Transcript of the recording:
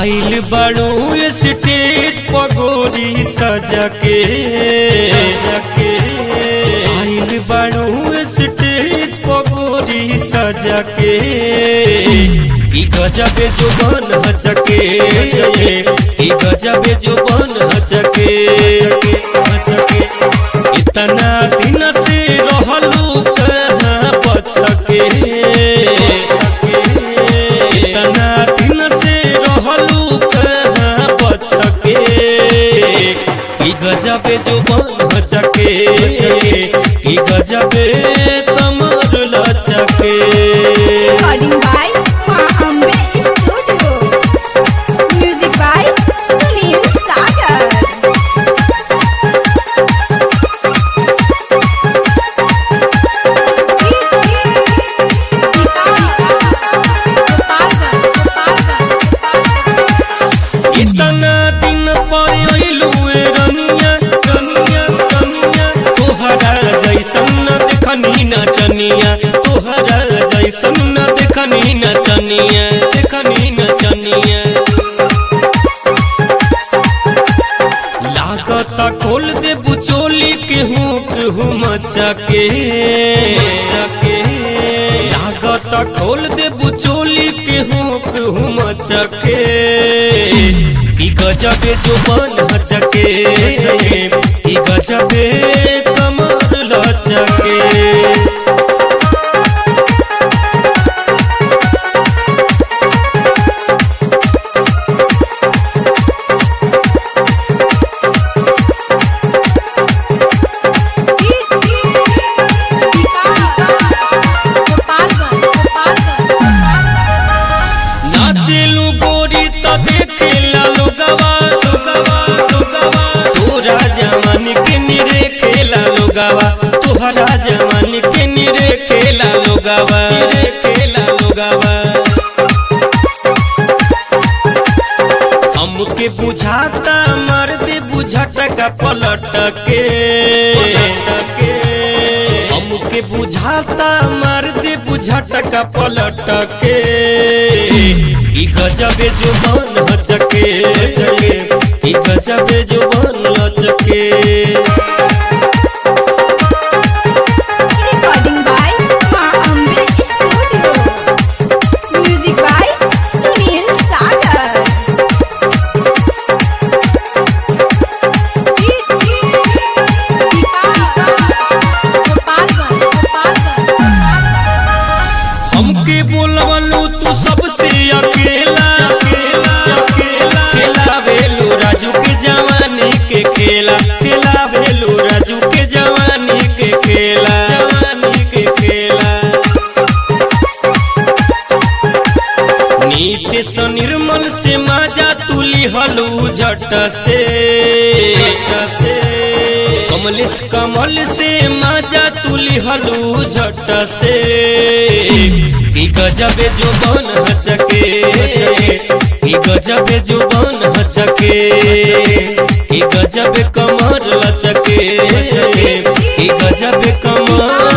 आइल बड़ू स्टेज पगोरी सजा के सके आइल बड़ू स्टेज पगोरी सजा के ई गजबे जो बन हचके ई गजबे जो बन हचके हचके इतना दिन से रहलू कहाँ बचके इतना दिन से रहलू कहाँ बचके ई गजबे जो बन हचके ई गजबे कमर लचके Recording by Ma Ambe Studio. Music by Sunil Sagar. इतना दिन पर अइलू ए रनिया रनिया रनिया तोहरा जैसन न देखनी नचनिया तोहरा जैसन न देखनी नचनिया देखनी नचनिया लागत खोल दे बुचोली के हूँ केहू मचके मचके लागत खोल दे बुचोली के हूँ केहू मचके ई गजबे जो बन हचके ई गजबे कमर लचके नाचेलू गोरी त देखेला लोगवा लोगवा लोगवा तोरा जवान के निरे खेला लोगवा तोहरा जवान के निरे खेला लोगवा निरे खेला लोगवा हमके बुझाता मर्द बुझट का पलट के के हमके बुझाता मर्द बुझट का पलट के ई गजबे जो बन हचके ई गजबे जो बन लचके Recording by Ma Ambe Studio. Music by Sunil Sagar. हमके बोलवलू तू सबसे अकेला अकेला अकेला खेला भेलू राजू के जवानी के खेला खेला भेलू राजू के जवानी के खेला जवानी के खेला नीति से निर्मल से माजा तुली हलू झट से झट से कमलेश कमल से माजा तुली हलू झट से ई गजबे जो बन हचके ई गजबे जो बन हचके ई गजबे कमर लचके ई गजबे कमर